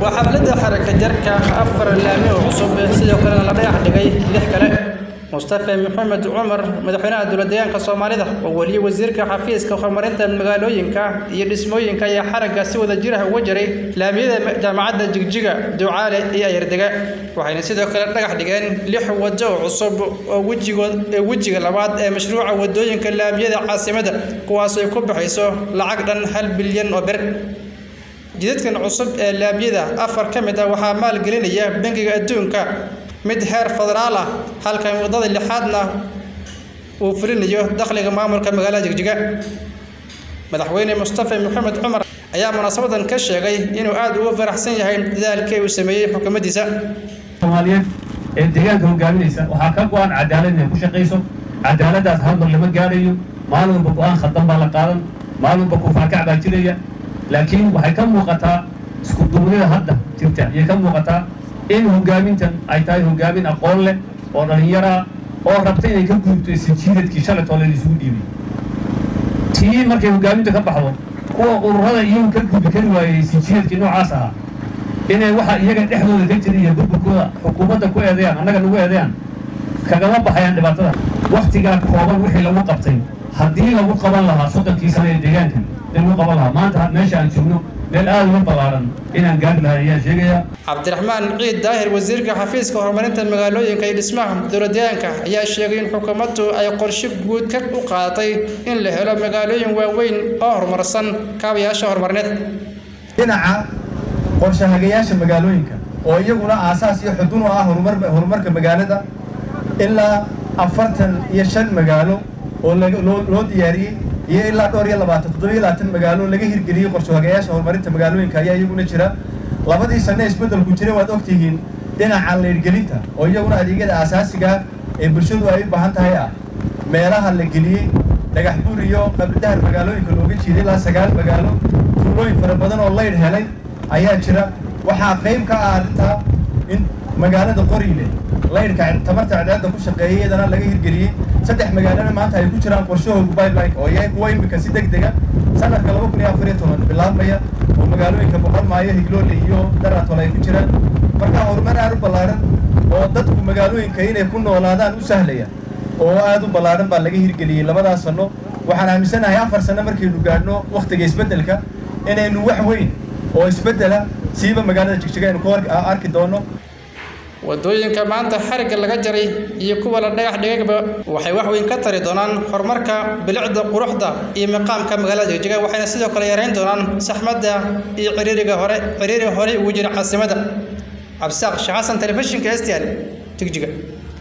waa xafladda xaraka jarka afar laami oo cusub sidoo kalena la dhagax dhigay lix kale mustafa maxamed cumar madaxweynaha dowladdeegaanka soomaalida oo weliye wasiirka xafiiska horumarinta magaalooyinka iyo dhismooyinka ayaa xaragga si wada jir ah uga jiray laamiyada jaamacadda jigjiga ducaale iyo ayardega waxayna sidoo kale dhagax dhigeen lix wado oo cusub oo wejigood ee wejiga labaad ee mashruuca wadooyinka laamiyada caasimadda kuwaas ay ku baxayso lacag dhan hal bilyan oo ber jidadkan cusub ee laamiyada afar ka mid ah waxaa maalgelinaya bangiga adduunka mid heer federaal ah halka wadada lixaadna uu fulinayo dakhliga maamulka magaalada jigjiga madaxweyne mustafa maxamed cumar ayaa munaasabadan ka sheegay inuu aad ugu faraxsan yahay dadaalkii uu sameeyey xukuumaddiisa soomaaliyeed ee deegaanka hogaaminaysa waxaa ka go-an cadaalad inay ku shaqayso cadaaladdaas hal mar lama gaadhayo maalin walba go-aan khaldan baa la qaadan maalin walba kufaakac baa jiraya laakiin waxay ka muuqataa isku duubnida hadda jirta ayay ka muuqataa in hogaamintan ay tahay hogaamin aqoon leh oo dhallinyaraa oo rabta inay ka gudubto isjiidadkii shalaytoo leen isugu dhiibay tii markay hogaaminta ka baxdo kuwa ururada iyagu ka gudbi kari waayey isjiidadkii noocaas ahaa inay waxa iyaga dhexdooda ka jira iyo burburkooda xukuumadda ku eedeeyaan annaga nagu eedeeyaan kagama baxayaan dhibaatada waktigaa kooban wixii lagu qabtay haddii lagu qaban lahaa soddonkii sano ee deegaankan in lagu qaban lahaa maanta meesha aan joogno meel aada uga ballaaran inaan gaari lahay ayaan sheegayaa cabdiraxmaan ciid daahir wasiirka xafiiska horumarinta magaalooyinka iyo dhismaha dowladdeegaanka ayaa sheegay in xukuumaddu ay qorshe guud ka u qaadatay in la helo magaalooyin waaweyn oo horumarsan kaabayaasha horumarineed dhinaca qorshahagayaasha magaalooyinka oo iyaguna aasaas iyo xudun u ah horumar horumarka magaalada ilaa afartan iyo shan magaalo oo loo diyaariyey iyo ilaa dhowr iyo labaatan toddoba iyo labaatan magaalo laga hirgeliyey qorshahagayaasha horumarinta magaalooyinka ayaa iyaguna jira labadii sanne isbeddelku jiray waad ogtihiin dhinaca leyrgelinta oo iyaguna adeegyada aasaasiga ee bulshadu ay u baahan tahay ah meelaha la geliyey dhagax buur iyo qabridahar magaalooyinka looga jiiday ilaa sagaal magaalo tuulooyin fara badan oo leydh helay ayaa jira waxaa qayb ka ah arrintaa in magaalada qoriile laydhka tamarta cadceedda ku shaqeeyay iyadana laga hirgeliyey saddex magaalana maanta ay ku jiraan qorshahooga pipeline oo yahay kuwa imika si deg dega sanadka laba kun iyo afar iyo toban bilaabmaya oo magaalooyinka boqolmaayo higloole iyo daratol ay ku jiraan marka horumar aad u ballaaran oo dadku magaalooyinka inay ku noolaadaan u sahlaya oo aad u ballaaran baa laga hirgeliyey labadaas sanno waxaan aaminsanahay afar sanno markaynu gaadhno wakhtiga isbeddelka inaynu wax weyn oo isbeddela siiba magaalada jigjiga aynu ku arki doono wadooyinka maanta xarigga laga jaray iyo kuwa la dhagax dhigayba waxay wax weyn ka tari doonaan horumarka bilicda quruxda iyo miqaamka magaalada jigjiga waxayna sidoo kale yareyn doonaan saxmadda iyo ciriiriga hore ciriiri horey ugu jira caasimadda cabdisaaq sheekh xasan telefishinka stl jigjiga